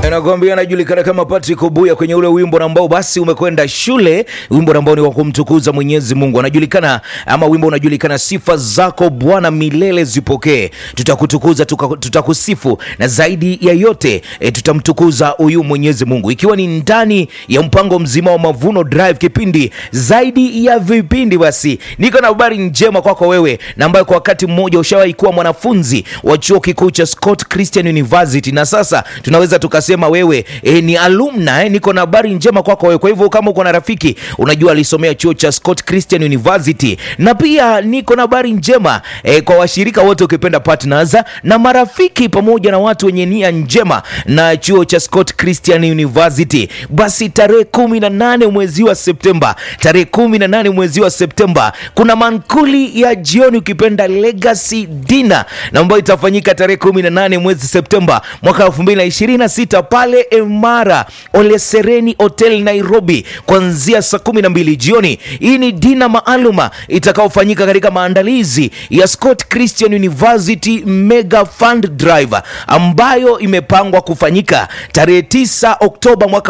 Nakwambia anajulikana kama Patrick Obuya kwenye ule wimbo ambao basi umekwenda shule, wimbo ambao ni wa kumtukuza Mwenyezi Mungu. Anajulikana ama wimbo unajulikana, sifa zako Bwana milele zipokee. Tutakutukuza, tuka- tutakusifu na zaidi ya yote e, tutamtukuza huyu Mwenyezi Mungu, ikiwa ni ndani ya mpango mzima wa Mavuno Drive, kipindi zaidi ya vipindi. Basi niko na habari njema kwako wewe na ambaye kwa wakati mmoja ushawahi kuwa mwanafunzi wa chuo kikuu cha Scott Christian University na sasa tunaweza tukasema wewe e, ni alumna eh. Niko na habari njema kwako wewe. Kwa hivyo kama uko na rafiki unajua alisomea chuo cha Scott Christian University, na pia niko na habari njema e, kwa washirika wote ukipenda partners na marafiki pamoja na watu wenye nia njema na chuo cha Scott Christian University. Basi tarehe kumi na nane mwezi wa Septemba, tarehe kumi na nane mwezi wa Septemba kuna mankuli ya jioni ukipenda legacy dinner na ambayo itafanyika tarehe kumi na nane mwezi Septemba mwaka 2026 pale Emara Olesereni Hotel Nairobi kuanzia saa kumi na mbili jioni. Hii ni dina maaluma itakaofanyika katika maandalizi ya Scott Christian University Mega Fund Drive ambayo imepangwa kufanyika tarehe 9 Oktoba mwaka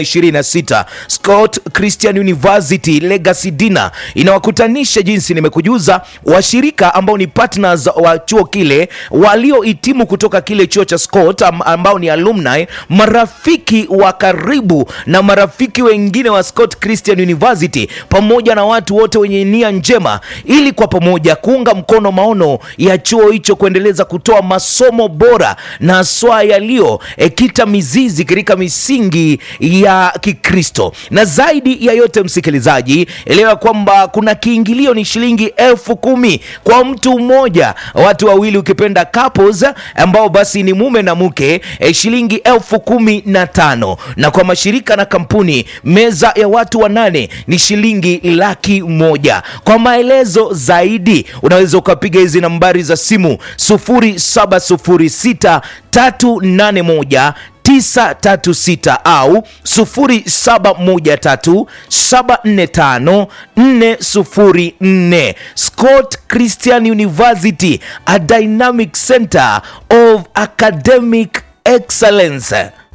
2026. Scott Christian University Legacy Dinner inawakutanisha jinsi nimekujuza washirika ambao ni partners wa chuo kile waliohitimu kutoka kile chuo cha Scott am- ambao ni alumni, marafiki wa karibu na marafiki wengine wa Scott Christian University pamoja na watu wote wenye nia njema, ili kwa pamoja kuunga mkono maono ya chuo hicho kuendeleza kutoa masomo bora na haswa yaliyokita mizizi katika misingi ya Kikristo. Na zaidi ya yote, msikilizaji, elewa kwamba kuna kiingilio ni shilingi elfu kumi kwa mtu mmoja, watu wawili ukipenda couples, ambao basi ni mume na mke eh, shilingi elfu kumi na tano na kwa mashirika na kampuni meza ya watu wanane ni shilingi laki moja. Kwa maelezo zaidi unaweza ukapiga hizi nambari za simu 0706 381 936 au 0713745404. Scott Christian University, a dynamic center of academic excellence.